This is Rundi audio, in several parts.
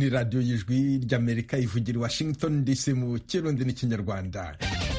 ni radiyo y'ijwi ry'amerika ivugira i washington dc mu kirundi n'ikinyarwanda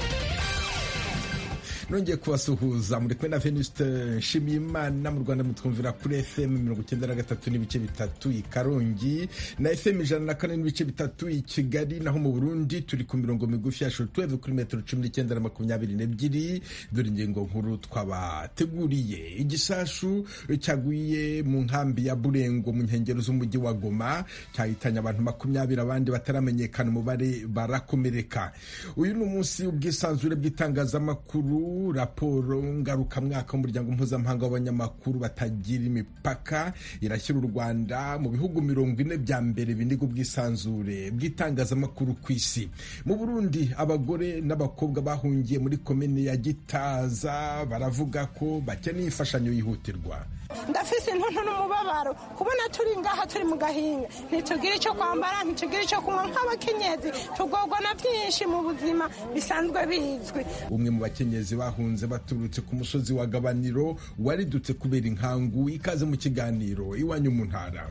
nongeye kubasuhuza muri kumwe na venuste nshimiyimana mu rwanda mutwumvira kuri fm mirongo icyenda na gatatu n'ibice bitatu i karongi na fm ijana na kane n'ibice bitatu i kigali naho mu burundi turi ku mirongo migufi ya shortwave kuri metero cumi n'icyenda na makumyabiri n'ebyiri dore ingingo nkuru twabateguriye igisashu cyaguye mu nkambi ya burengo mu nkengero z'umujyi wa goma cyahitanye abantu makumyabiri abandi bataramenyekana umubare barakomereka uyu ni umunsi w'ubwisanzure bw'itangazamakuru raporo ngarukamwaka w'umuryango mpuzamahanga w'abanyamakuru batagira imipaka irashyira u rwanda mu bihugu mirongo ine bya mbere biniga ubwisanzure bw'itangazamakuru ku isi mu burundi abagore n'abakobwa bahungiye muri komini ya gitaza baravuga ko bakeneye imfashanyo yihutirwa ndafise intuntu n'umubabaro kubona turi ngaha turi mu gahinga ntitugire icyo kwambara ntitugire icyo kunywa nk'abakenyezi tugorwa na byinshi mu buzima bisanzwe bizwi umwe mu bakenyezi bahunze baturutse ku musozi wa gabaniro waridutse kubera inkangu ikaze mu kiganiro iwanyu mu ntara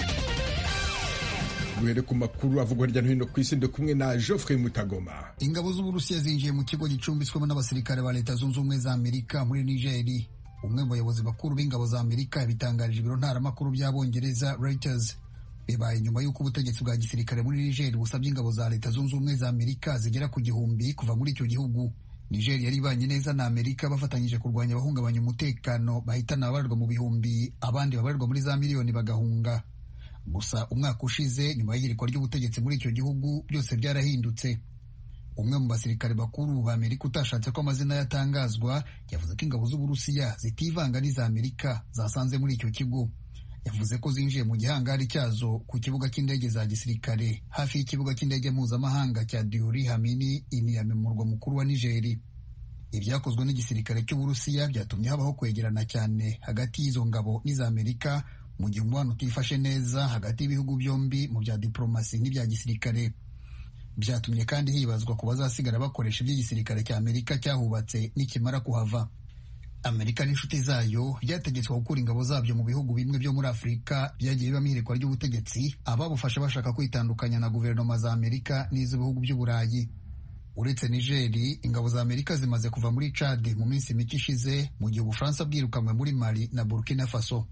duhere ku makuru avugwa hirya no hino ku isi ndi kumwe na Geoffrey Mutagoma ingabo z'uburusiya zinjiye mu kigo gicumbitswemo n'abasirikare ba leta zunze ubumwe za amerika muri nigeri umwe mu bayobozi bakuru b'ingabo za amerika yabitangarije ibiro ntaramakuru by'abongereza Reuters bibaye nyuma y'uko ubutegetsi bwa gisirikare muri Niger busabye ingabo za leta zunze ubumwe za amerika zigera ku gihumbi kuva muri icyo gihugu Niger yari ibanye neza na amerika bafatanyije kurwanya abahungabanya umutekano bahitana ababarirwa mu bihumbi abandi babarirwa muri za miliyoni bagahunga gusa umwaka ushize nyuma y'ihirikwa ry'ubutegetsi muri icyo gihugu byose byarahindutse umwe mu basirikare bakuru ba amerika utashatse ko amazina yatangazwa yavuze ko ingabo z'uburusiya zitivanga n'iza amerika zasanze muri icyo kigo yavuze ko zinjiye mu gihangari cyazo ku kibuga cy'indege za gisirikare hafi y'ikibuga cy'indege mpuzamahanga cya diori hamini iniyame mu murwa mukuru wa nigeri ibyakozwe n'igisirikare cy'uburusiya byatumye habaho kwegerana cyane hagati y'izo ngabo n'iza amerika mu gihe umubano utifashe neza hagati y'ibihugu byombi mu bya diplomasi n'ibya gisirikare byatumye kandi hibazwa ku bazasigara bakoresha iby'igisirikare cya amerika cyahubatse nikimara kuhava amerika n'inshuti zayo byategetswe gukura ingabo zabyo mu bihugu bimwe byo muri afurika byagiye bibamo ihirikwa ry'ubutegetsi ababufasha bashaka kwitandukanya na guverinoma za amerika n'iz'ibihugu by'uburayi uretse nigeri ingabo za amerika zimaze kuva muri cadi mu minsi mike ishize mu gihe ubufaransa bwirukanywe muri mali na burkina faso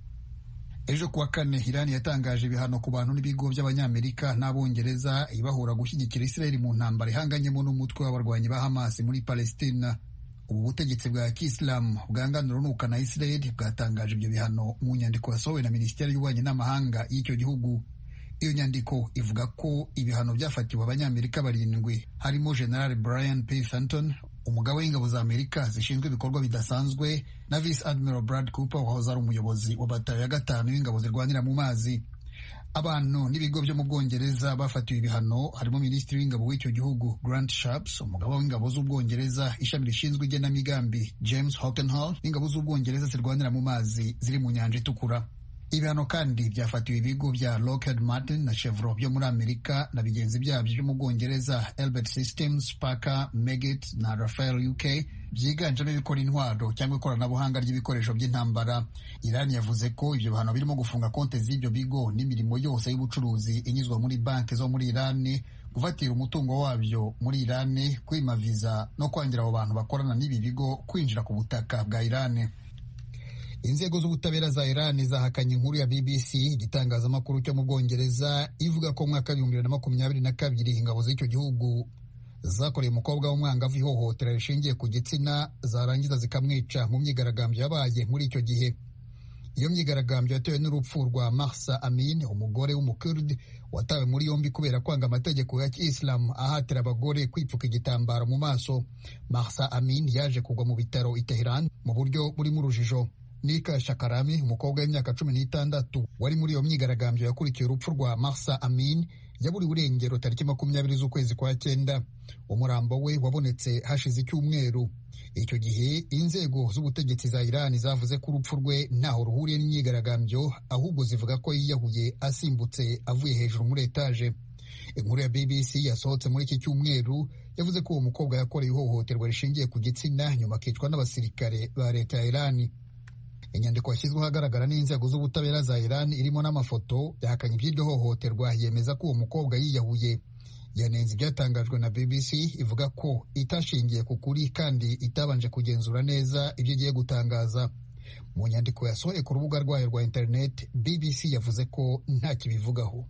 ejo kuwa kane irani yatangaje ibihano ku bantu n'ibigo by'abanyamerika n'abongereza ibahura gushyigikira israeli mu ntambara ihanganyemo n'umutwe w'abarwanyi ba hamas muri palestina ubu butegetsi bwa kisilamu bwanganira urunuka na israeli bwatangaje ibyo bihano mu nyandiko yasohowe na minisiteri y'ububanyi n'amahanga y'icyo gihugu iyo nyandiko ivuga ko ibihano byafatiwe abanyamerika barindwi harimo general brian p fenton umugaba w'ingabo za amerika zishinzwe ibikorwa bidasanzwe na vice admiral brad cooper wahoze ari umuyobozi wa batayo ya gatanu y'ingabo zirwanira mu mazi abantu n'ibigo byo mu bwongereza bafatiwe ibihano harimo minisitiri w'ingabo w'icyo gihugu grant sharps umugaba w'ingabo z'ubwongereza ishami rishinzwe igenamigambi james hockenhall n'ingabo z'ubwongereza zirwanira mu mazi ziri mu nyanja itukura ibihano kandi byafatiwe ibigo bya Lockheed Martin na Chevron byo muri Amerika na bigenzi byabyo byo mu Bwongereza Elbit Systems, Parker, Meggitt na Rafael UK byiganjemo ibikora intwaro cyangwa ikoranabuhanga ry'ibikoresho by'intambara. Iran yavuze ko ibyo bihano birimo gufunga konti z'ibyo bigo n'imirimo yose y'ubucuruzi inyuzwa muri banki zo muri Iran, gufatira umutungo wabyo muri Iran, kwima viza no kwangira abo bantu bakorana n'ibi bigo kwinjira ku butaka bwa Iran. inzego z'ubutabera za Iran zahakanye inkuru ya BBC igitangazamakuru cyo mu Bwongereza ivuga ko mu mwaka w'ibihumbi bibiri na makumyabiri na kabiri ingabo z'icyo gihugu zakoreye umukobwa w'umwangavu ihohotera rishingiye ku gitsina zarangiza zikamwica mu myigaragambyo yabaye muri icyo gihe iyo myigaragambyo yatewe n'urupfu rwa Mahsa Amin umugore w'umukurdi watawe muri yombi kubera kwanga amategeko ya Islam ahatira abagore kwipfuka igitambaro mu maso Mahsa Amin yaje kugwa mu bitaro i Tehran mu buryo burimo urujijo Nika Shakarami umukobwa w'imyaka cumi n'itandatu wari muri iyo myigaragambyo yakurikiye urupfu rwa Mahsa Amin yaburiwe irengero tariki makumyabiri z'ukwezi kwa cyenda umurambo we wabonetse hashize icyumweru icyo gihe inzego z'ubutegetsi za Iran zavuze ko urupfu rwe ntaho ruhuriye n'imyigaragambyo ahubwo zivuga ko yiyahuye asimbutse avuye hejuru muri etaje inkuru ya BBC yasohotse muri iki cyumweru yavuze ko uwo mukobwa yakoreye ihohoterwa rishingiye ku gitsina nyuma akicwa n'abasirikare ba leta ya Iran inyandiko yashyizweho ahagaragara n'inzego z'ubutabera za iran irimo n'amafoto yahakanye iby'iryo hohoterwa yemeza ko uwo mukobwa yiyahuye yanenze ibyatangajwe na bbc ivuga ko itashingiye ku kuri kandi itabanje kugenzura neza ibyo igiye gutangaza mu nyandiko yasohoye ku rubuga rwayo rwa interineti bbc yavuze ko nta kibivugaho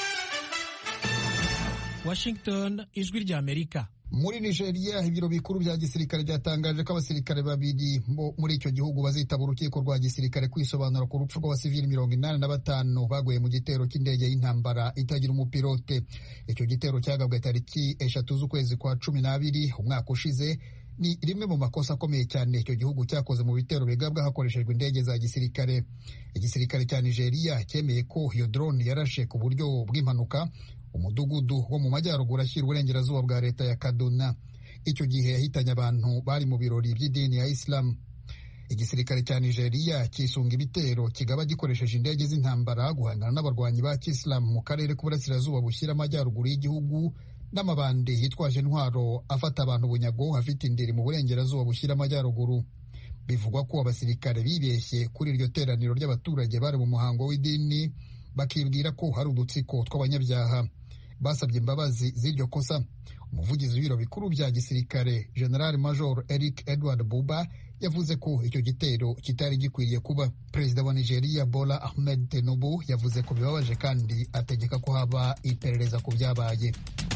washington ijwi rya amerika muri nigeria ibiro bikuru bya gisirikare byatangaje ko abasirikare babiri bo muri icyo gihugu bazitaba urukiko rwa gisirikare kwisobanura ku rupfu rw'abasivili mirongo inani na batanu baguye mu gitero cy'indege y'intambara itagira umupilote icyo gitero cyagabwe tariki eshatu z'ukwezi kwa cumi n'abiri umwaka ushize ni rimwe mu makosa akomeye cyane icyo gihugu cyakoze mu bitero bigabwa hakoreshejwe indege za gisirikare igisirikare cya nigeria cyemeye ko iyo drone yarashe ku buryo bw'impanuka umudugudu wo mu majyaruguru ashyira uburengerazuba bwa leta ya kaduna icyo gihe yahitanye abantu bari mu birori by'idini ya isilamu igisirikare cya nigeria cyisunga ibitero kigaba gikoresheje indege z'intambara guhangana n'abarwanyi ba kisilamu mu karere k'uburasirazuba bushyira amajyaruguru y'igihugu n'amabandi yitwaje intwaro afata abantu bunyago afite indiri mu burengerazuba bushyira amajyaruguru bivugwa ko abasirikare bibeshye kuri iryo teraniro ry'abaturage bari mu muhango w'idini bakibwira ko hari udutsiko tw'abanyabyaha basabye imbabazi z'iryo kosa umuvugizi w'ibiro bikuru bya gisirikare general major eric edward buba yavuze ko icyo gitero kitari gikwiriye kuba perezida wa nigeria bola ahmed tinubu yavuze ko bibabaje kandi ategeka ko haba iperereza ku byabaye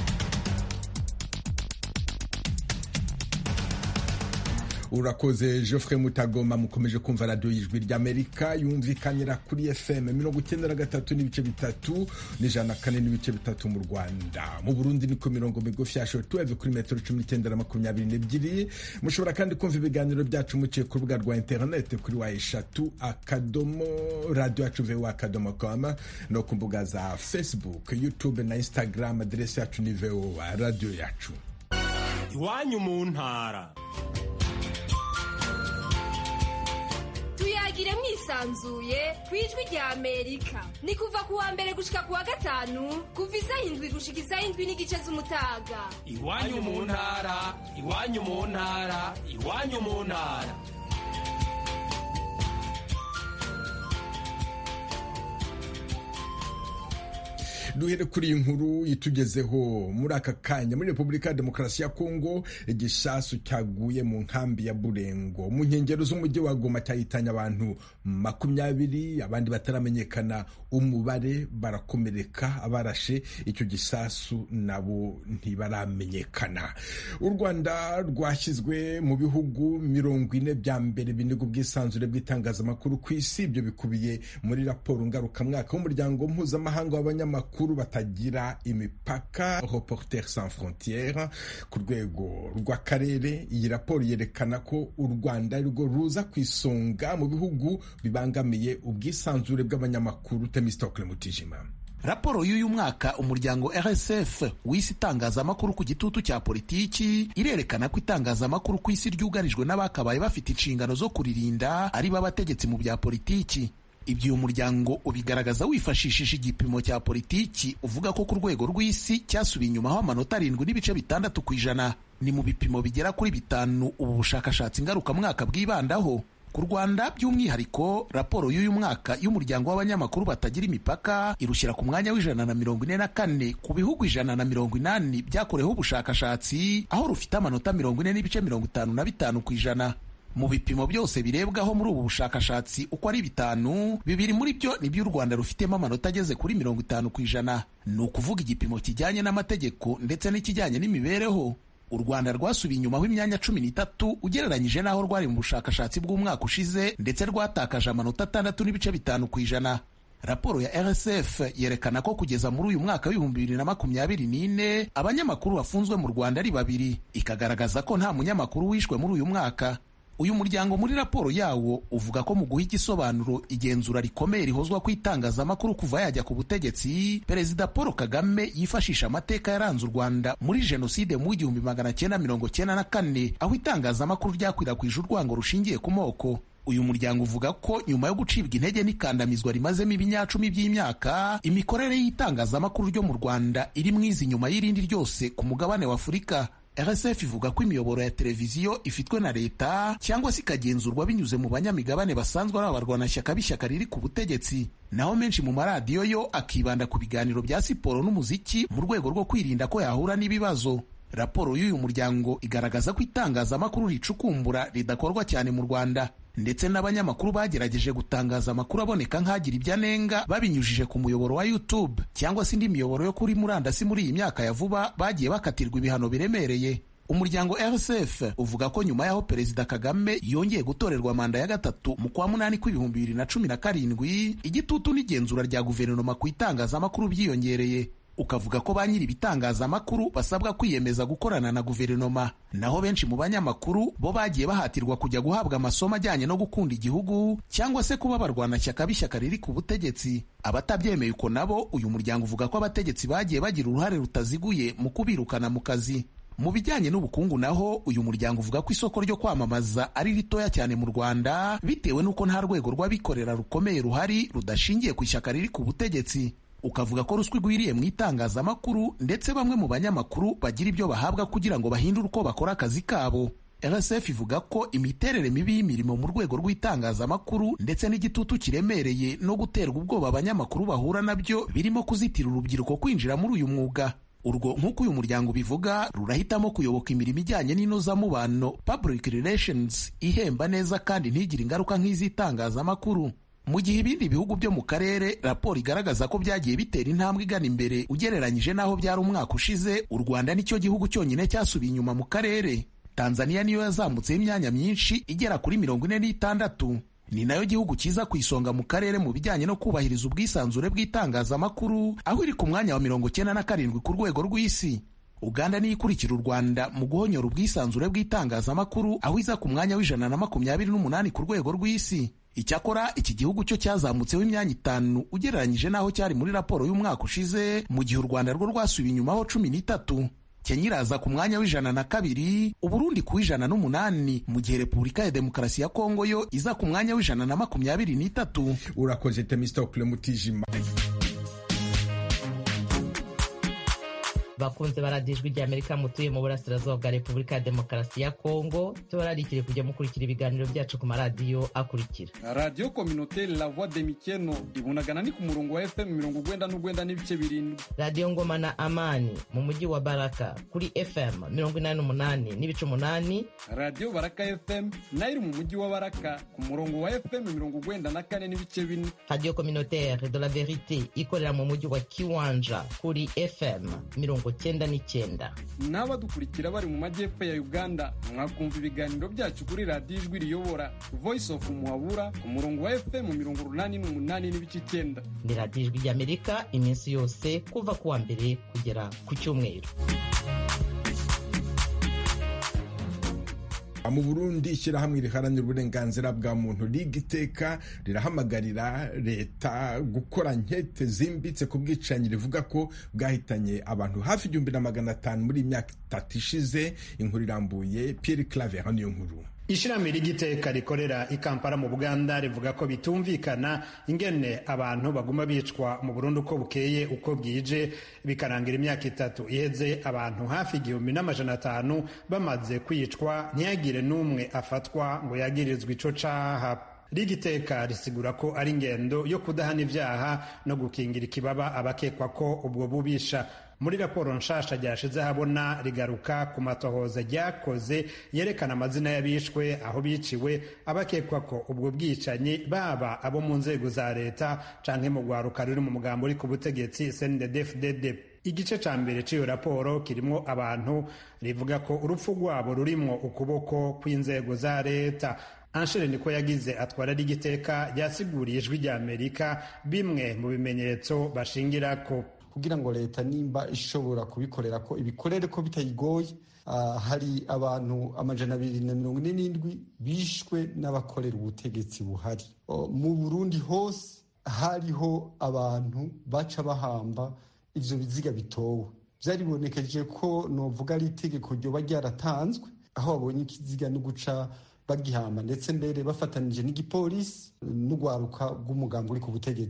urakoze Geoffrey mutagoma mukomeje kumva radiyo y'ijwi ry'amerika yumvikanira kuri fm mirongo icyenda na gatatu n'ibice bitatu n'ijana na kane n'ibice bitatu mu rwanda mu burundi ni ku mirongo migufi ya shotuweve kuri metero cumi n'icyenda na makumyabiri n'ebyiri mushobora kandi kumva ibiganiro byacu muciye ku rubuga rwa interinete kuri wa eshatu akadomo radiyo yacu vewa akadomo koma no ku mbuga za facebook youtube na instagram aderesi yacu ni vewa radiyo yacu iwanyu mu ntara tuyagire mwisanzuye ku ijwi rya amerika ni kuva ku wa mbere gushika ku wa gatanu kuva isaha indwi gushika isaha indwi n'igice z'umutaga iwanyu mu ntara iwanyu mu ntara iwanyu mu ntara duhere kuri iyi nkuru itugezeho muri aka kanya muri repubulika ya demokarasi ya kongo igisasu cyaguye mu nkambi ya burengo mu nkengero z'umujyi wa goma cyahitanye abantu makumyabiri abandi bataramenyekana umubare barakomereka abarashe icyo gisasu nabo ntibaramenyekana u rwanda rwashyizwe mu bihugu mirongo ine bya mbere biniga ubwisanzure bw'itangazamakuru ku isi ibyo bikubiye muri raporo ngarukamwaka w'umuryango mpuzamahanga w'abanyamakuru batagira imipaka Reporters sans frontières ku rwego rw'akarere iyi raporo yerekana ko u rwanda rwo ruza ku isonga mu bihugu bibangamiye ubwisanzure bw'abanyamakuru temistokle mutijima raporo y'uyu mwaka umuryango rsf w'isi itangazamakuru ku gitutu cya politiki irerekana ko itangazamakuru ku isi ryugarijwe n'abakabaye bafite inshingano zo kuririnda ari bo abategetsi mu bya politiki ibyo uyu muryango ubigaragaza wifashishije igipimo cya politiki uvuga ko ku rwego rw'isi cyasubiye inyuma aho amanota arindwi n'ibice bitandatu ku ijana ni mu bipimo bigera kuri bitanu ubu bushakashatsi ngarukamwaka bwibandaho ku rwanda by'umwihariko raporo y'uyu mwaka y'umuryango w'abanyamakuru batagira imipaka irushyira ku mwanya w'ijana na mirongo ine na kane ku bihugu ijana na mirongo inani byakoreweho ubushakashatsi aho rufite amanota mirongo ine n'ibice mirongo itanu na bitanu ku ijana mu bipimo byose birebwaho muri ubu bushakashatsi uko ari bitanu bibiri muri byo nibyo u rwanda rufitemo amanota ageze kuri mirongo itanu ku ijana ni ukuvuga igipimo kijyanye n'amategeko ndetse n'ikijyanye n'imibereho u rwanda rwasubiye inyuma imyanya cumi n'itatu ugereranyije n'aho rwari mu bushakashatsi bw'umwaka ushize ndetse rwatakaje amanota atandatu n'ibice bitanu ku ijana raporo ya rsf yerekana ko kugeza muri uyu mwaka w'ibihumbi bibiri na makumyabiri n'ine abanyamakuru bafunzwe mu rwanda ari babiri ikagaragaza ko nta munyamakuru wishwe muri uyu mwaka uyu muryango muri raporo yawo uvuga ko mu guha igisobanuro igenzura rikomeye rihozwa ku itangazamakuru kuva yajya ku butegetsi perezida paul kagame yifashisha amateka yaranze u rwanda muri jenoside mu igihumbi magana cyenda mirongo cyenda na kane aho itangazamakuru ryakwirakwije urwango rushingiye ku moko uyu muryango uvuga ko nyuma yo gucibwa intege n'ikandamizwa rimazemo ibinyacumi by'imyaka imikorere y'itangazamakuru ryo mu rwanda iri mwiza inyuma y'irindi ryose ku mugabane wa afurika rsf ivuga ko imiyoboro ya televiziyo ifitwe na leta cyangwa se ikagenzurwa binyuze mu banyamigabane basanzwe ari abarwanashyaka b'ishyaka riri ku butegetsi naho menshi mu maradiyo yo akibanda ku biganiro bya siporo n'umuziki mu rwego rwo kwirinda ko yahura n'ibibazo raporo y'uyu muryango igaragaza ko itangazamakuru ricukumbura ridakorwa cyane mu rwanda ndetse n'abanyamakuru bagerageje gutangaza amakuru aboneka nk'agira ibyo anenga babinyujije ku muyoboro wa YouTube cyangwa se indi miyoboro yo kuri murandasi muri iyi myaka ya vuba bagiye bakatirwa ibihano biremereye umuryango RSF uvuga ko nyuma y'aho perezida Kagame yongeye gutorerwa manda ya gatatu mu kwa munani kw'ibihumbi bibiri na cumi na karindwi igitutu n'igenzura rya guverinoma ku itangazamakuru byiyongereye ukavuga ko ba nyiri ibitangazamakuru basabwa kwiyemeza gukorana na guverinoma naho benshi mu banyamakuru bo bagiye bahatirwa kujya guhabwa amasomo ajyanye no gukunda igihugu cyangwa se kuba abarwanashyaka b'ishyaka riri ku butegetsi abatabyemeye uko nabo uyu muryango uvuga ko abategetsi bagiye bagira uruhare rutaziguye mu kubirukana mu kazi mu bijyanye n'ubukungu naho uyu muryango uvuga ko isoko ryo kwamamaza ari ritoya cyane mu rwanda bitewe n'uko nta rwego rw'abikorera rukomeye ruhari rudashingiye ku ishyaka riri ku butegetsi ukavuga ko ruswa igwiriye mu itangazamakuru ndetse bamwe mu banyamakuru bagira ibyo bahabwa kugira ngo bahindure uko bakora akazi kabo rsf ivuga ko imiterere mibi y'imirimo mu rwego rw'itangazamakuru ndetse n'igitutu kiremereye no guterwa ubwoba abanyamakuru bahura nabyo birimo kuzitira urubyiruko kwinjira muri uyu mwuga urwo nk'uko uyu muryango ubivuga rurahitamo kuyoboka imirimo ijyanye n'inozamubano public relations ihemba neza kandi ntigire ingaruka nk'iz'itangazamakuru mu gihe ibindi bihugu byo mu karere raporo igaragaza ko byagiye bitera intambwe igana imbere ugereranyije n'aho byari umwaka ushize u rwanda nicyo gihugu cyonyine cyasubiye inyuma mu karere tanzania niyo yazamutseho imyanya myinshi igera kuri mirongo ine n'itandatu ni nayo gihugu cyiza ku isonga mu karere mu bijyanye no kubahiriza ubwisanzure bw'itangazamakuru aho iri ku mwanya wa mirongo cyenda na karindwi ku rwego rw'isi uganda niyo ikurikira u rwanda mu guhonyora ubwisanzure bw'itangazamakuru aho iza ku mwanya w'ijana na makumyabiri n'umunani ku rwego rw'isi icyakora iki gihugu cyo cyazamutseho imyanya itanu ugereranyije n'aho cyari muri raporo y'umwaka ushize mu gihe u rwanda rwo rwasubiye inyumaho cumi n'itatu kenya iraza ku mwanya w'ijana na kabiri uburundi ku w'ijana n'umunani mu gihe repubulika ya demokarasi ya kongo yo iza ku mwanya w'ijana na makumyabiri n'itatu urakoze temistokule mutijima bakunze baradijwe rya amerika mutuye mu burasirazuba bwa repubulika ya demokarasi ya kongo tubararikire kujya mukurikira ibiganiro byacu ku maradiyo akurikira radiyo kominoteri la voix de mikeno ibunagana ni ku murongo wa fm mirongo ugwenda n'ugwenda n'ibice birindwi radiyo ngoma na amani mu mujyi wa baraka kuri fm mirongo inani n'umunani n'ibice umunani radiyo baraka fm nayo iri mu mujyi wa baraka ku murongo wa fm mirongo ugwenda na kane n'ibice bine radiyo kominoteri de la verite ikorera mu mujyi wa kiwanja kuri fm mirongo cyenda n'icyenda n'abadukurikira bari mu majyepfo ya uganda mwakumva ibiganiro byacu kuri radiyo ijwi riyobora voice of muhabura ku murongo wa fm mirongo urunani n'umunani n'ibice icyenda ni radiyo ijwi ry'amerika iminsi yose kuva ku wa mbere kugera ku cyumweru mu burundi ishyirahamwe riharanira uburenganzira bwa muntu riga iteka rirahamagarira leta gukora nkete zimbitse ku bwicanyi rivuga ko bwahitanye abantu hafi igihumbi na magana atanu muri iyi myaka itatu ishize inkuru irambuye pierre claver hano iyo nkuru ishirahamwe ry'igiteka rikorera i kampala mu buganda rivuga ko bitumvikana ingene abantu baguma bicwa mu burundi uko bukeye uko bwije bikarangira imyaka itatu iheze abantu hafi igihumbi n'amajana atanu bamaze kwicwa ntiyagire n'umwe afatwa ngo yagirizwe ico caha rigiteka risigura ko ari ingendo yo kudahana ibyaha no gukingira ikibaba abakekwa ko ubwo bubisha muri raporo nshasha ryashize habona rigaruka ku matohoza ryakoze yerekana amazina y'abishwe aho biciwe abakekwa ko ubwo bwicanyi baba abo mu nzego za leta canke mu rwaruka ruri mu mugambo uri ku butegetsi CNDD-FDD igice ca mbere c'iyo raporo kirimwo abantu rivuga ko urupfu rwabo rurimwo ukuboko kw'inzego za leta anshere niko yagize atwara rigiteka ryasiguriye ijwi rya amerika bimwe mu bimenyetso bashingirako kugira ngo leta nimba ishobora kubikorera ko ibikorere ko bitayigoye uh, hari abantu amajana abiri na mirongo ine n'indwi bishwe n'abakorera ubutegetsi buhari uh, mu burundi hose hariho abantu baca bahamba ivyo biziga bitowe vyaribonekeje ko novuga ari itegeko ryoba ryaratanzwe aho babonye ikiziga no guca bagihamba ndetse mbere bafatanije n'igipolisi n'urwaruka rw'umugambi uri ku butegetsi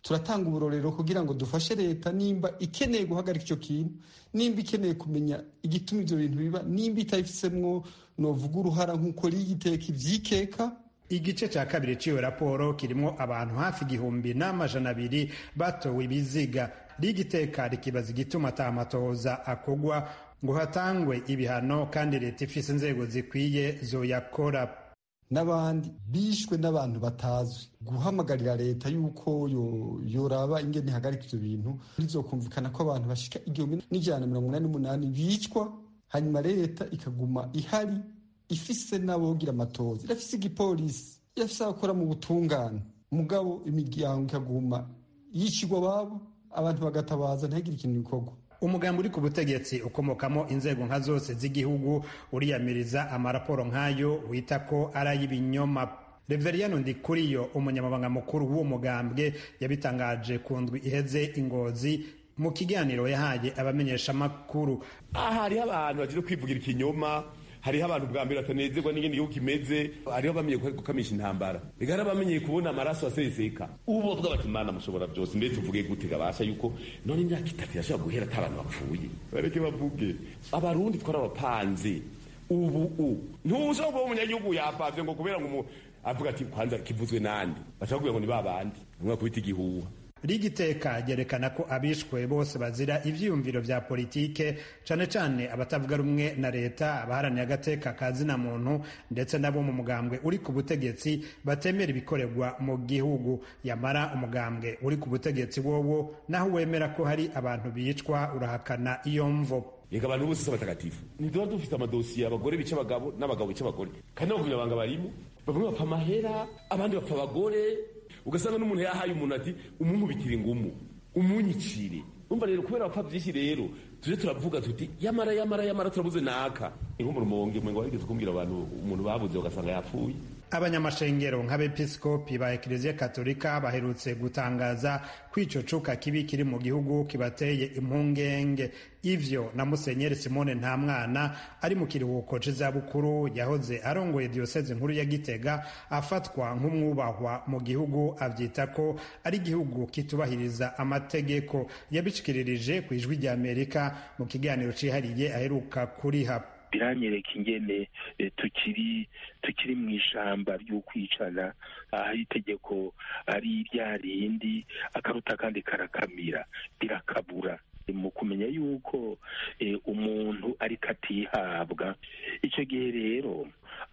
turatanga uburorero kugira ngo dufashe leta nimba ikeneye guhagarika icyo kintu nimba ikeneye kumenya igituma ibyo bintu biba nimba itabifisemwo novuga uruhara nk'uko rigiteka ivyikeka igice cya kabiri cy'iyo raporo kirimo abantu hafi igihumbi n'amajana abiri batowe ibiziga rigiteka rikibaza igituma atamatohoza akogwa ngo hatangwe ibihano kandi leta ifise inzego zikwiye zoyakora n'abandi bishwe n'abantu batazwi guhamagarira leta yuko yoraba ingene ihagarika ivyo bintu bizokumvikana ko abantu bashika igihumbi n'ijana na mirongo inani n'umunani bicwa hanyuma leta ikaguma ihari ifise n'abogira amatozi irafise igipolisi irafise abakora mu butungane mugabo imiryango ikaguma yicirwa babo abantu bagatabaza ntihagire ikintu bikorwa umugambi uri ku butegetsi ukomokamo inzego nka zose z'igihugu uriyamiriza amaraporo nk'ayo wita ko ari ay'ibinyoma reveriyano ndikuriyo umunyamabanga mukuru w'uwo mugambwe yabitangaje ku ndwi iheze ingozi mu kiganiro yahaye abamenyeshamakuru aha hariho abantu bagiye kwivugira ikinyoma hariho abantu bwa mbere batanezerwa n'ingene igihugu kimeze hariho abamenye gukamisha intambara reka hari abamenyeye kubona amaraso aseseka ubu bavuga bati mana mushobora byose mbere tuvuge gute gabasha yuko none imyaka itatu yashobora guhera ata abantu bapfuye bareke bavuge abarundi twarabapanze ubu u ntushobora kuba umunyagihugu yapavye ngo kubera ngo avuga ati kwanza kivuzwe nande bashobora kugira ngo ni babandi umwe kubita igihuha rigiteka ryerekana ko abishwe bose bazira ivyiyumviro vya politike cane cane abatavuga rumwe na leta abaharaniye agateka ka zina muntu ndetse nabo mu mugambwe uri ku butegetsi batemera ibikorerwa mu gihugu yamara umugambwe uri ku butegetsi wowo naho wemera ko hari abantu bicwa urahakana iyo mvo yega abantu bose si abatagatifu ntiduba dufite amadosiye abagore bica abagabo n'abagabo bica abagore kandi n'abakunyabanga barimo bamwe bapfa amahera abandi bapfa abagore ugasanga n'umuntu yahaye umuntu ati umunkubitire ingumu umunyicire umva rero kubera bapfa byinshi rero tuje turavuga tuti yamara yamara yamara turabuze naka nko mu rumonge mwe ngo wigeze kumbwira abantu umuntu babuze ugasanga yapfuye abanyamashengero nk'abepiskopi ba ekleziya katolika baherutse gutangaza ko ico cuka kibi kiri mu gihugu kibateye impungenge ivyo na musenyeri simone nta mwana ari mu kiruhuko c'izabukuru yahoze arongoye diyoseze nkuru ya gitega afatwa nk'umwubahwa mu gihugu avyita ko ari igihugu kitubahiriza amategeko yabishikiririje ku ijwi rya amerika mu kiganiro cihariye aheruka kuriha biranyereka ingene tukiri tukiri mu ishamba ry'ukwicana aho itegeko ari rya rindi akaruta kandi karakamira rirakabura mu kumenya yuko umuntu ariko atihabwa icyo gihe rero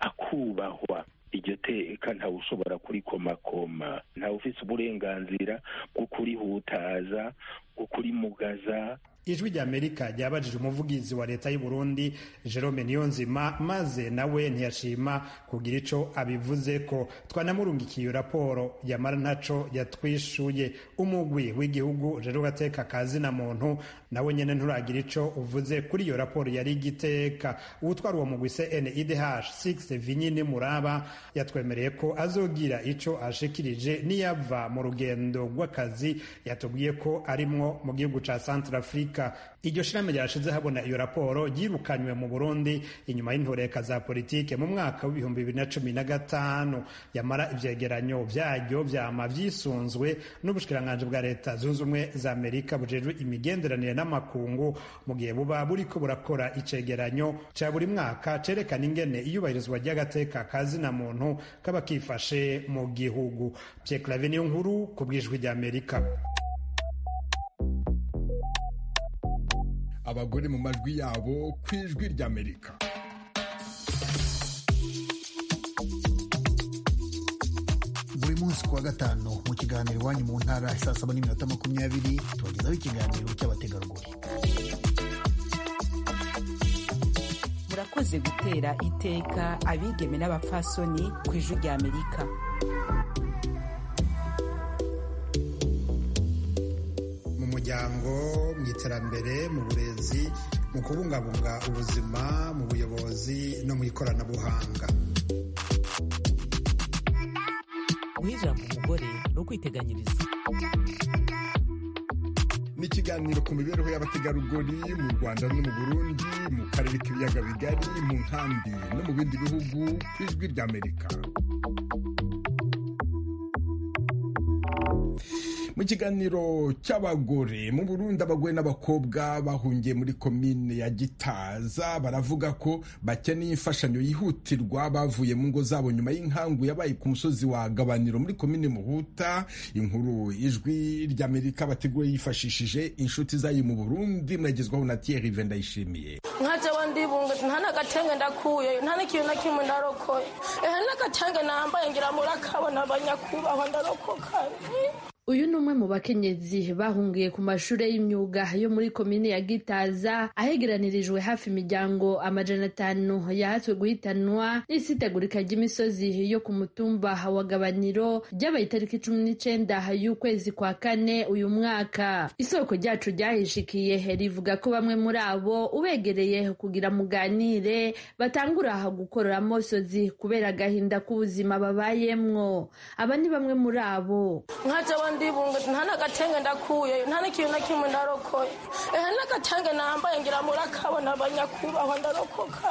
akubahwa iryo teka ntawe ushobora kurikomakoma ntawe ufite uburenganzira bwo kurihutaza bwo kurimugaza ijwi rya amerika ryabajije umuvugizi wa leta y'u Burundi Jerome Niyonzima maze nawe ntiyashima kugira ico abivuze ko twanamurungikiye iyo raporo yamara ntaco yatwishuye umugwi w'igihugu rero gateka kazi na muntu nawe nyene nturagira ico uvuze kuri iyo raporo yari igiteka uwutwara uwo mugwi CNIDH 6 Vinyini Muraba yatwemereye ko azogira ico ashikirije niyava mu rugendo rw'akazi yatubwiye ko arimwo mu gihugu ca Centrafrique iryo shirame ryashize habona iyo raporo ryirukanywe mu burundi inyuma y'intoreka za politike mu mwaka w'ibihumbi bibiri na cumi na gatanu yamara ivyegeranyo vyaryo vyama vyisunzwe n'ubushikiranganji bwa leta zunze ubumwe za amerika bujejwe imigenderanire n'amakungu mu gihe buba buriko burakora icegeranyo ca buri mwaka cerekana ingene iyubahirizwa ry'agateka kazina muntu kaba kifashe mu gihugu Pierre Claver niyo nkuru ku bw'ijwi ry'amerika abagore mu majwi yabo ku ijwi ry'amerika buri munsi ku wa gatanu mu kiganiro iwanyu mu ntara saa saba n'iminota makumyabiri tubagezaho ikiganiro cy'abategarugori murakoze gutera iteka abigeme n'abapfasoni ku ijwi ry'amerika mu muryango mu iterambere mu burezi mu kubungabunga ubuzima mu buyobozi no mu ikoranabuhanga guha ijambo umugore ni ukwiteganyiriza ni ikiganiro ku mibereho y'abategarugori mu rwanda no mu burundi mu karere k'ibiyaga bigari mu nkambi no mu bindi bihugu ku ijwi ry'amerika mu kiganiro cy'abagore mu burundi abagore n'abakobwa bahungiye muri komine ya gitaza baravuga ko bakeneye imfashanyo yihutirwa bavuye mu ngo zabo nyuma y'inkangu yabaye ku musozi wa gabaniro muri komine muhuta inkuru ijwi ry'amerika bateguye yifashishije inshuti zayo mu burundi mwagezwaho na thierry vendayishimiye nkajewe ndibunga nta n'agatenge ndakuye nta n'ikintu na kimwe ndarokoye ehe n'agatenge nambaye ngira murakabona abanyakubahwa ndarokoka uyu ni umwe mu bakenyezi bahungiye ku mashuri y'imyuga yo muri komine ya gitaza ahegeranirijwe hafi imiryango amajana atanu yahatswe guhitanwa n'isitegurika ry'imisozi yo ku mutumba wa gabaniro ryabaye itariki cumi n'icenda y'ukwezi kwa kane uyu mwaka isoko ryacu ryahishikiye rivuga ko bamwe muri abo ubegereye kugira muganire batangura gukorora amosozi kubera agahinda k'ubuzima babayemwo aba ni bamwe muri abo ndibunga nta n'agatenge ndakuye nta n'ikintu na kimwe ndarokoye ehe n'agatenge nambaye ngira murakabona abanyakubahwa ndarokoka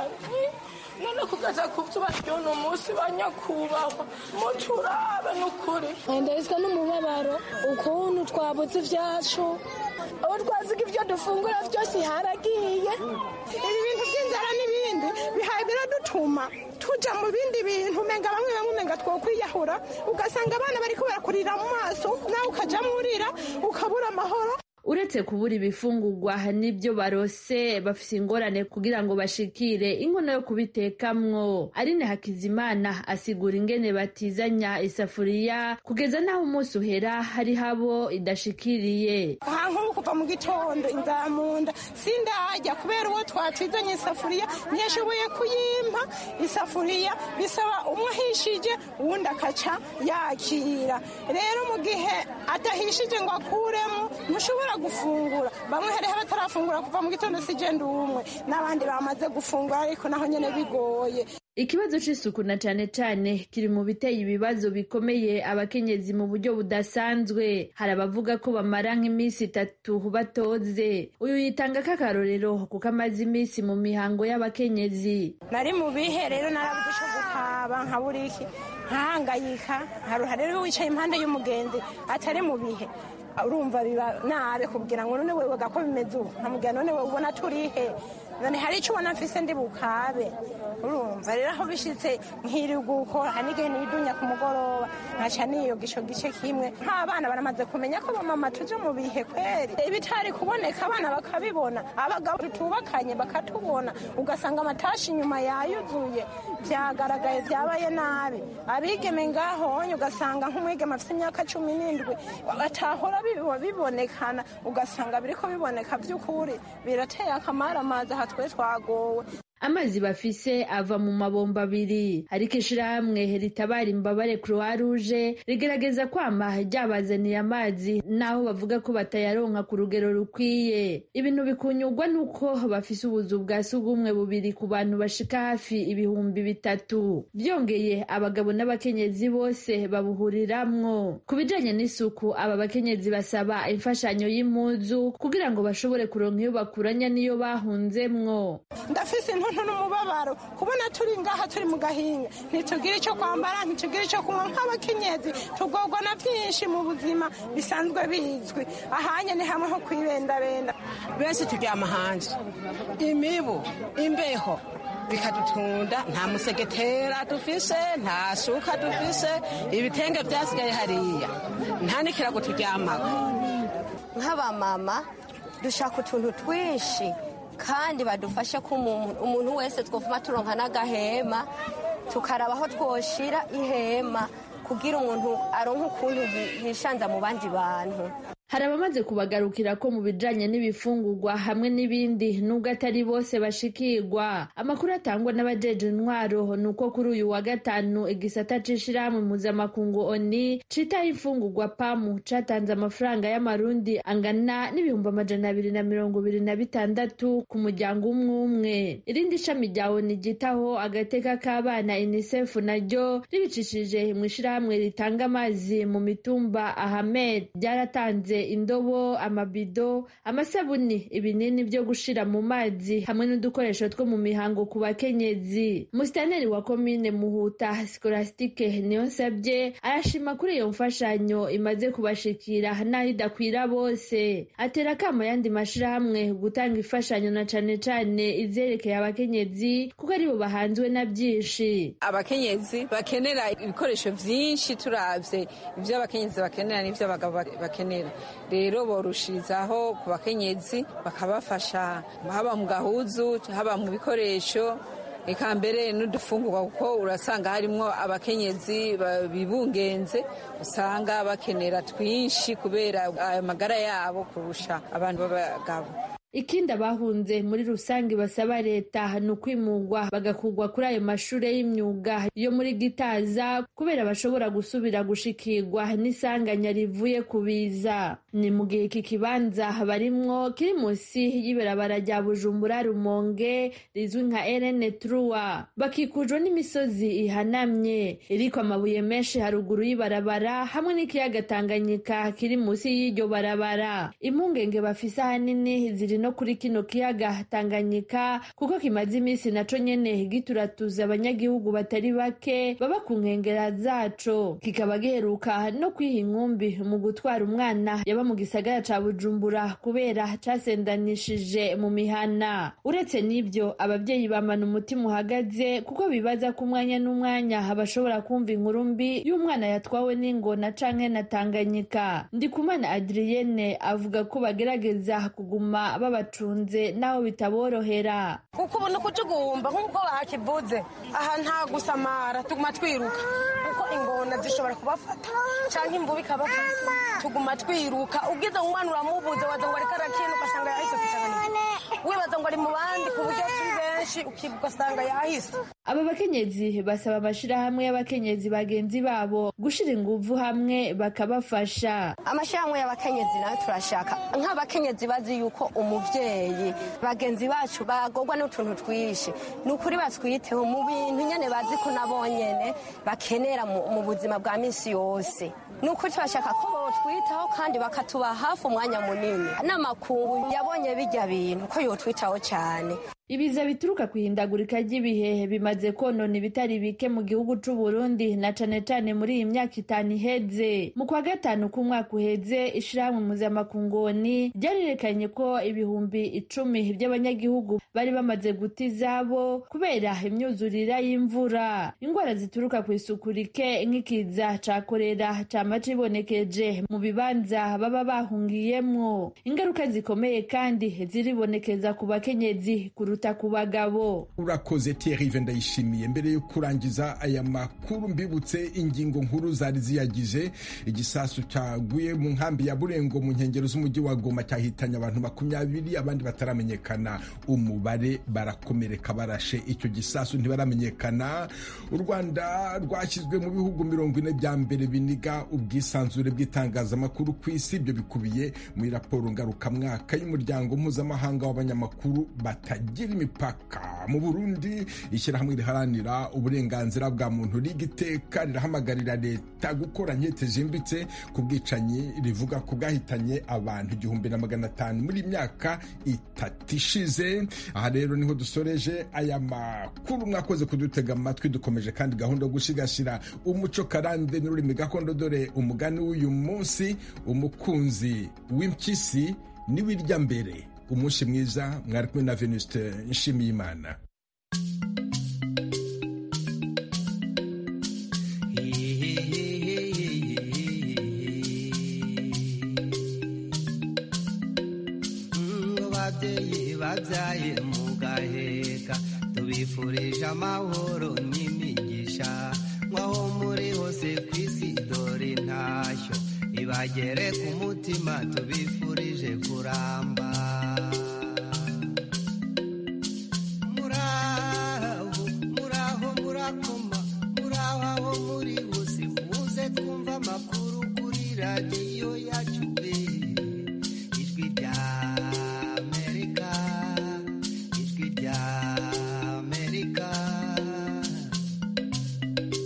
none kugeza ku byo baryona umunsi banyakubahwa muturabe n'ukuri ndahizwa n'umubabaro ukuntu twabuze ibyacu aho twaziga ibyo dufungura byose haragiye ibi bintu by'inzara n'ibindi bihaye biradutuma tuja mu bindi bintu umenga bamwe bamwe umenga twokwiyahura ugasanga abana bariko barakurira mu maso nawe ukajamwo urira ukabura amahoro uretse kubura ibifungurwa n'ibyo barose bafise ingorane kugira ngo bashikire inkono yo kubitekamwo arine hakizimana asigura ingene batizanya isafuriya kugeza n'aho umunsi uhera hari habo idashikiriye aha nk'ubu kuva mu gitondo inzara mu nda sindajya kubera uwo twatizanye isafuriya ntiyashoboye kuyimpa isafuriya bisaba umwe ahishije uwundi akaca yakira rero mu gihe adahishije ngo akuremo ntushobora gufungura bamwe hariho abatarafungura kuva mu gitondo si genda umwe n'abandi bamaze gufungura ariko naho nyine bigoye ikibazo c'isuku na cane cane kiri mu biteye ibibazo bikomeye abakenyezi mu buryo budasanzwe hari abavuga ko bamara nk'iminsi itatu batoze uyu yitanga k'akarorero kuko amaze iminsi mu mihango y'abakenyezi nari mu bihe rero narabuze ico gukaba nka buriki nkahangayika haruha rero wicaye impande y'umugenzi atari mu bihe urumva biba nabi kubwira ngo none wewe gako bimeze ubu nkamubwira none wewe ubona turihe none hari icyo ubona mfise ndi bukabe urumva rero aho bishitse nkiri gukora hari n'igihe nidunya ku mugoroba nkaca niyoga ico gice kimwe nk'abana baramaze kumenya ko bamama tuje mu bihe kweri ibitari kuboneka abana bakabibona abagabo tutubakanye bakatubona ugasanga amatashi inyuma yayuzuye vyagaragaye vyabaye nabi abigeme ngahonye ugasanga nk'umwigeme afise imyaka cumi n'indwi atahora bibonekana ugasanga biriko biboneka vy'ukuri birateye akamaramazi aha twe twagowe amazi bafise ava mu mabomba abiri ariko ishirahamwe ritabara imbabare croix rouge rigerageza kwama ryabazaniye amazi naho bavuga ko batayaronka ku rugero rukwiye ibintu bikunyurwa nuko bafise ubuzu bwa sugumwe bubiri ku bantu bashika hafi ibihumbi bitatu byongeye abagabo n'abakenyezi bose babuhuriramwo ku bijanye n'isuku aba bakenyezi basaba imfashanyo y'impuzu kugira ngo bashobore kuronka iyo bakuranya n'iyo bahunzemwo ndafise intuntu n'umubabaro kubona turi ngaha turi mu gahinga ntitugire icyo kwambara ntitugire icyo kunywa nk'abakenyezi tugorwa na byinshi mu buzima bisanzwe bizwi ahanye ni hamwe ho kwibendabenda benshi turyama hanze imibu imbeho bikadutunda nta musegetera dufise nta shuka dufise ibitenge byasigaye hariya nta n'ikirago turyamako nk'abamama dushaka utuntu twinshi kandi badufashe ko umuntu wese twavuma turonka n'agahema tukaraba aho twoshira ihema kugira umuntu aronke ukuntu yishanza mu bandi bantu hari abamaze kubagarukira ko mu bijanye n'ibifungurwa hamwe n'ibindi nubwo atari bose bashikirwa amakuru atangwa n'abajeje intwaro ni uko kuri uyu wa gatanu igisata c'ishirahamwe mpuzamakungu oni citaho imfungurwa pamu catanze amafaranga y'amarundi angana n'ibihumbi amajana abiri na mirongo ibiri na bitandatu ku muryango umwe umwe irindi shami rya oni ryitaho agateka k'abana unicef naryo ribicishije mw'ishirahamwe ritanga amazi mu mitumba ahamed ryaratanze indobo amabido amasabuni ibinini byo gushira mu mazi hamwe n'udukoresho two mu mihango ku bakenyezi musitaneri wa komine muhuta sikolasitike niyonsabye arashima kuri iyo mfashanyo imaze kubashikira n'aho idakwira bose atera akamo yandi mashirahamwe gutanga imfashanyo na cane cane izerekeye abakenyezi kuko aribo bahanzwe na byinshi abakenyezi bakenera ibikoresho vyinshi turavye ivyo abakenyezi bakenera n'ivyo abagabo bakenera rero borushirizaho ku bakenyezi bakabafasha haba mu gahuzu haba mu bikoresho eka mbere n'udufungurwa kuko urasanga harimwo abakenyezi bibungenze usanga bakenera twinshi kubera ayo magara yabo kurusha abantu b'abagabo ikindi abahunze muri rusange basaba leta ni ukwimurwa bagakugwa kuri ayo mashuri y'imyuga yo muri gitaza kubera bashobora gusubira gushikirwa n'isanganya rivuye ku biza ni mu gihe iki kibanza barimwo kiri munsi y'ibarabara rya bujumbura rumonge rizwi nka erene truwa bakikujwe n'imisozi ihanamye iriko amabuye menshi haruguru y'ibarabara hamwe n'ikiyaga tanganyika kiri munsi y'iryo barabara impungenge bafise ahanini ziri no kuri kino kiyaga Tanganyika kuko kimaze iminsi naco nyene gituratuza abanyagihugu batari bake baba ku nkengera zaco kikaba giheruka no kwiha inkumbi mu gutwara umwana yaba mu gisagara ca Bujumbura kubera casendanishije mu mihana uretse n'ivyo abavyeyi bamana umutima uhagaze kuko bibaza ko umwanya n'umwanya bashobora kumva inkuru mbi y'umwana yatwawe n'ingona canke na Tanganyika Ndikumana Adrienne avuga ko bagerageza kuguma babacunze naho bitaborohera kuko ubona ko tugomba nk'uko bakivuze aha nta gusamara tuguma twiruka kuko ingona zishobora kubafata cyangwa imvubu ikabafata tuguma twiruka ubwiza umwana uramubuze waza ngo ariko arakina ugasanga yahise kutanganika wibaza ngo ari mu bandi ku buryo turi benshi ugasanga yahise aba bakenyezi basaba amashirahamwe y'abakenyezi bagenzi babo gushira inguvu hamwe bakabafasha amashirahamwe y'abakenyezi nayo turashaka nk'abakenyezi bazi yuko umuvyeyi bagenzi bacu bagorwa n'utuntu twishi ni ukuri batwiteho mu bintu nyene bazi ko nabo nyene bakenera mu buzima bwa misi yose ni ukuri turashaka ko botwitaho kandi bakatuba hafi umwanya munini n'amakungu yabonye bijya bintu ko yotwitaho cyane ibiza bituruka ku ihindagurika ry'ibihe bimaze konona ibitari bike mu gihugu c'u Burundi na cane cane muri iyi myaka itanu iheze mu kwa gatanu k'umwaka uheze ishirahamwe muzamakungoni ryarerekanye ko ibihumbi icumi by'abanyagihugu bari bamaze guta izabo kubera imyuzurira y'imvura indwara zituruka ku isuku rike nk'ikiza ca korera cama cibonekeje mu bibanza baba bahungiyemwo ingaruka zikomeye kandi ziribonekeza ku bakenyezi kuruta ku bagabo urakoze Thierry ndayishimiye mbere yo kurangiza aya makuru mbibutse ingingo nkuru zari ziyagize igisasu cyaguye mu nkambi ya burengo mu nkengero z'umujyi wa goma cyahitanye abantu makumyabiri abandi bataramenyekana umubare barakomereka barashe icyo gisasu ntibaramenyekana u rwanda rwashyizwe mu bihugu mirongo ine bya mbere biniga ubwisanzure bw'itangazamakuru ku isi ibyo bikubiye muri raporo ngarukamwaka y'umuryango mpuzamahanga w'abanyamakuru batagira imipaka mu burundi ishyirahamwe riharanira uburenganzira bwa muntu rigiteka rirahamagarira leta gukora nkete zimbitse ku bwicanyi rivuga ko bwahitanye abantu igihumbi na magana atanu muri myaka itatu ishize aha rero niho dusoreje aya makuru mwakoze kudutega amatwi dukomeje kandi gahunda yo gusigasira umuco karande n'ururimi gakondo dore umugani w'uyu munsi umukunzi w'impyisi niwirya mbere umunsi mwiza mwari kumwe na venuste nshimiyimana babyeyi babyaye mugaheka tubifurije amahoro n'imigisha nk'aho muri hose ku isi dore intashyo ibagere ku mutima tubifurije kuramba muraho muraho murakoma muraho aho muri hose muze twumva amakuru kuri radiyo yacu ijwi rya amerika ijwi rya amerika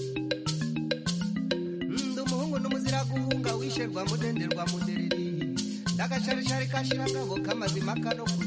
ndi umuhungu n'umuzira guhunga wisherwa mudenderwa mudereri agasharishari kashirangabo kamazima kano